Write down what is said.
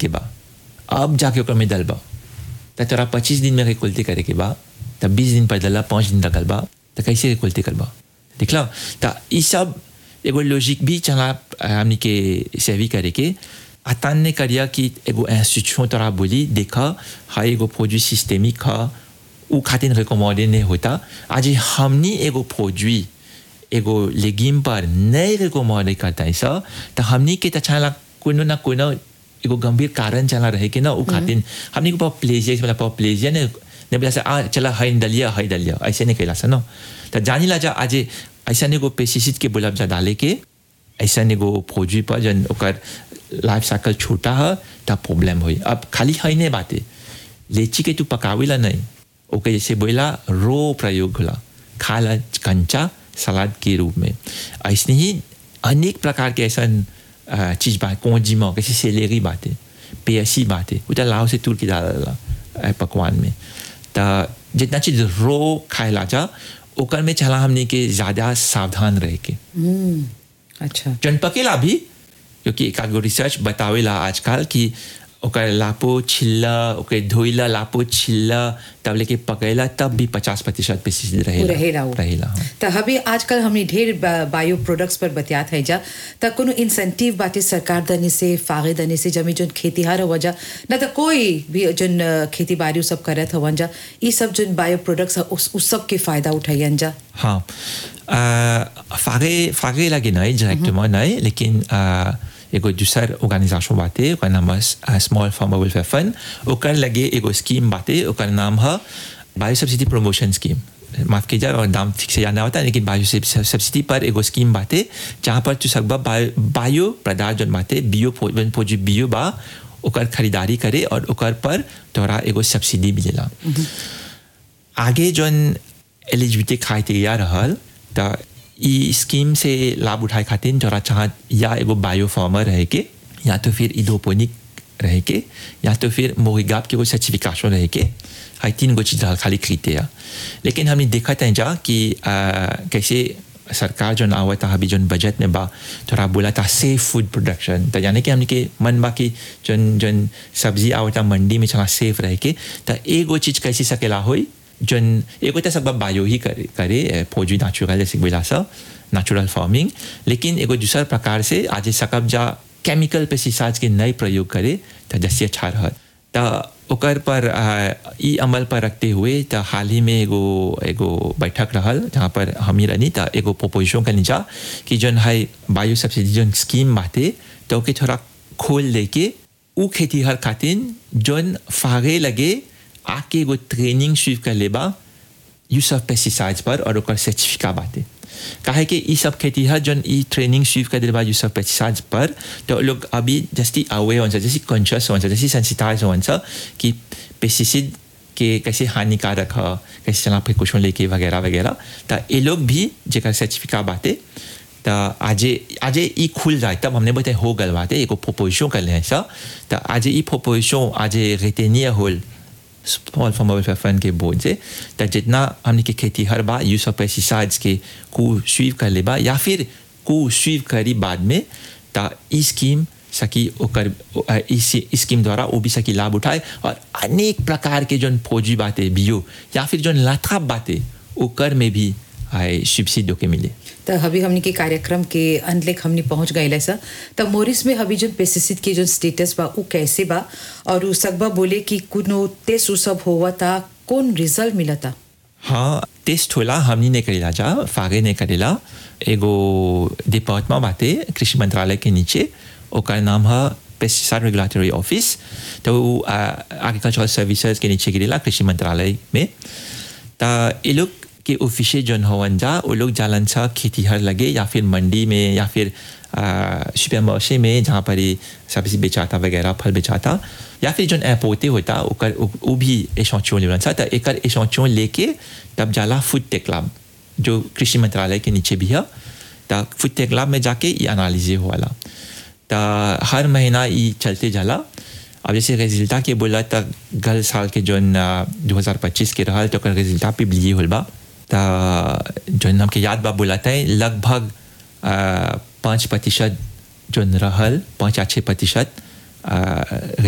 के बा अब जाके ओकर में डलबा त तोरा पच्चीस दिन में रिकुलती करे के बा त बीस दिन पर डला पाँच दिन रखल बा त कैसे रिकुलती करबा दिखला त ई सब एगो लॉजिक भी चला हमनी के सेवी करे के अतन ने करिया कि एगो इंस्टीट्यूशन तोरा बोली देखा हा एगो प्रोडक्ट सिस्टेमिक हा उ खातिर रिकमेंडेड नहीं होता आज हमनी एगो प्रोडक्ट एगो लेगिम पर नहीं रिकमेंड करता है सा तो हमनी के त चला कोनो ना कोनो एगो गंभीर कारण चला रहे कि ना उ खातिर हमनी को प्लेजिया मतलब प्लेजिया ने ने बोला से आ चला हाई दलिया हाई दलिया ऐसे नहीं कहला सा ना तो जानी ला जा आज ऐसा एगो पेस्टिसाइड के बोलब जा डाले के ऐसा एगो प्रोडक्ट पर जन ओकर लाइफ साइकिल छोटा है तब प्रॉब्लम हुई अब खाली है नहीं बातें लीची के तू पकावेला नहीं ओके जैसे बोला रो प्रयोग होला खाला कंचा सलाद के रूप में ऐसे ही अनेक प्रकार के ऐसा चीज बात कौजी में कैसे सेलेरी बातें पेयसी बातें वो तो लाव से तुर के डाला पकवान में तो जितना चीज रो खाएला जा ओकर में चला हमने के ज़्यादा सावधान रह के अच्छा जन पकेला भी क्योंकि एक आगो रिसर्च बतावेला आजकल कि ओकर लापो छिल्ला ओकर धोइला लापो छिल्ला तब लेके पकैला तब भी पचास प्रतिशत पेस्टिसाइड रहेला रहेला वो। रहेला हाँ। त हबी आजकल हमने ढेर बा- बायो प्रोडक्ट्स पर बतियात है जा त कोनो इंसेंटिव बाटे सरकार दने से फागे दने से जमी जोन खेतीहार हो जा न त कोई भी जोन अ, खेती बाड़ी सब करत हवन जा ई सब जोन बायो प्रोडक्ट्स है उस, उस सब के फायदा उठाइयन जा हाँ आ, फागे फागे लगे नहीं डायरेक्टement नहीं लेकिन आ, एगो दूसर ऑर्गेनाइजेशन बाटे ओकर नाम है स्मॉल फार्मर वेलफेयर फंड ओकर लगे एगो स्कीम बाटे ओकर नाम है बायो सब्सिडी प्रमोशन स्कीम माफ कीजिए और नाम ठीक से याद नहीं होता लेकिन बायो सब्सिडी पर एगो स्कीम बाटे जहाँ पर तू सकबा बायो बायो पदार्थ जन बाटे बियो पोजी बियो बा ओकर खरीदारी करे और ओकर पर तोरा एगो सब्सिडी मिलेला आगे जौन एलिजिबिलिटी क्राइटेरिया रहल त ई स्कीम से लाभ उठाए खातिर तोरा चाह या एगो बायो फार्मर रहे के या तो फिर इडोपोनिक रहे के या तो फिर मोहिगाप के एगो सर्टिफिकेशन रहे के हाई तीन गो चीज रहल खाली क्राइटेरिया लेकिन हमने देखा था जा कि आ, कैसे सरकार जो आवत अभी जो बजट में बा थोड़ा बोला था सेफ फूड प्रोडक्शन तो यानी कि हमने के मन बा कि जन जन सब्जी आवता मंडी में चला सेफ रह के तो एगो चीज कैसी सकेला होई जन एगो तो सब बायो ही करे करे फौजी नेचुरल जैसे बोला सा नेचुरल फार्मिंग लेकिन एगो दूसरा प्रकार से आज सकब जा केमिकल पेस्टिसाइड्स के नए प्रयोग करे तो जैसे अच्छा रहत तो ओकर पर आ, ई अमल पर रखते हुए तो हाल ही में एगो एगो बैठक रहल जहाँ पर हमी रहनी तो एगो प्रोपोजिशन करनी जा कि जन है बायो सब्सिडी जन स्कीम बाटे तो ओके थोड़ा खोल दे के उ खेती हर खातिर जन फागे लगे आके एगो ट्रेनिंग शुरू कर लेबा यूज ऑफ पेस्टिसाइड्स पर और ओकर सर्टिफिका बाटे काहे कि ई सब खेती है जन ई ट्रेनिंग शुरू कर देबा यूज ऑफ पेस्टिसाइड्स पर तो लोग अभी जस्ती अवे होन्छ जैसे कॉन्शियस होन्छ जैसे सेंसिटाइज होन्छ कि पेस्टिसाइड के कैसे हानिकारक है कैसे चला प्रिकॉशन लेके वगैरह वगैरह तो ये लोग भी जेकर सर्टिफिका बाटे तो आजे आजे ई खुल जाए तब हमने बताया हो गल बाटे एगो प्रोपोजिशन कर ले ऐसा तो आजे ई प्रोपोजिशन आजे रिटेनियर होल स्मॉल फार्मर वेलफेयर फंड के बोर्ड से तो जितना हमने की खेती हर बार यूज ऑफ पेस्टिसाइड्स के को स्वीव कर लेबा या फिर को स्वीव करी बाद में तो ई स्कीम सकी ओकर इस स्कीम द्वारा वो भी सकी लाभ उठाए और अनेक प्रकार के जौन फौजी बातें बियो या फिर जौन लाथाप बातें ओकर में भी सब्सिडी के मिले त हबी हमनी के कार्यक्रम के अंत लेक हमनी पहुंच गए सा त मोरिस में हबी जो पेस्टिसाइड के जो स्टेटस बा उ कैसे बा और उ सकबा बोले कि कुनो टेस्ट उ सब होवा था कौन रिजल्ट मिला था हाँ टेस्ट होला हमनी ने करेला जा फागे ने करेला एगो डिपार्टमेंट बाटे कृषि मंत्रालय के नीचे ओकर नाम है पेस्टिसाइड रेगुलेटरी ऑफिस तो एग्रीकल्चरल सर्विसेज के नीचे गिरेला कृषि मंत्रालय में तो ये लोग के ऑफिसे जौन हवन जा वो लोग जालन सा खेती हर लगे या फिर मंडी में या फिर सुपर मार्शे में जहाँ पर ही सब्जी बेचाता वगैरह फल बेचाता या फिर जौन एपोते होता ओकर वो भी एशौचों लेवन सा तो एक एशौचों लेके तब जाला फूड टेक लैब जो कृषि मंत्रालय के नीचे भी है तो फूड टेक लैब में जाके ये एनालिजे हुआ तो हर महीना ये चलते जाला अब जैसे रिजल्टा के बोला तो गल साल के जौन दो हज़ार पच्चीस के रहल तो ओकर रिजल्टा पे लिए होल बा तो जौन हमके याद बा बोला था लगभग पाँच प्रतिशत जौन रहल पाँच या छः प्रतिशत